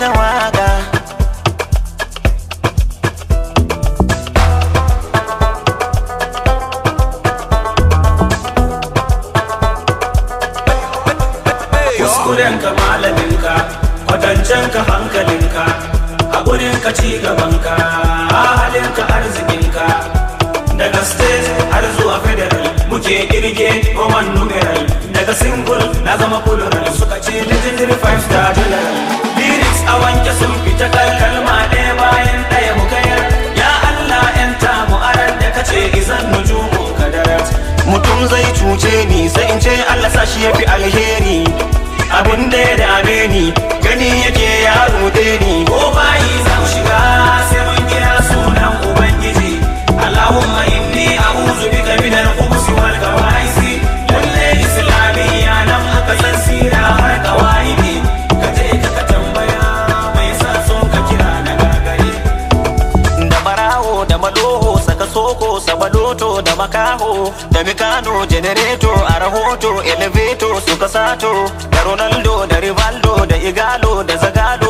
da waka kuskurenka malaminka kwatancenka hankalinka haƙurinka ci gabanka halinka arzikinka daga state har zuwa federal muke kirge roman numeral daga single na zama plural suka ce legendary five star general lyrics a wanke sun fita kalma ɗaya bayan ɗaya mu kayar ya allah yanta mu aran da kace izan nujumun kadarat mutum zai cuce ni sai in ce Allah sa shi yafi alheri abin da ya dame ni gani yake ya rude ni ko bayi za mu shiga sai mun kira sunan ubangiji allahumma inni a'udhu bika min al-khubuthi wal khaba'isi lalle islamiyya nan aka san sira har kawaidi ka je ka ka tambaya mai sa son ka kira na gagari da barawo da maloho saka soko sabaloto da makaho da mikano generator a rahoto elevator suka sato da ronaldo da rivaldo da igalo da zagalo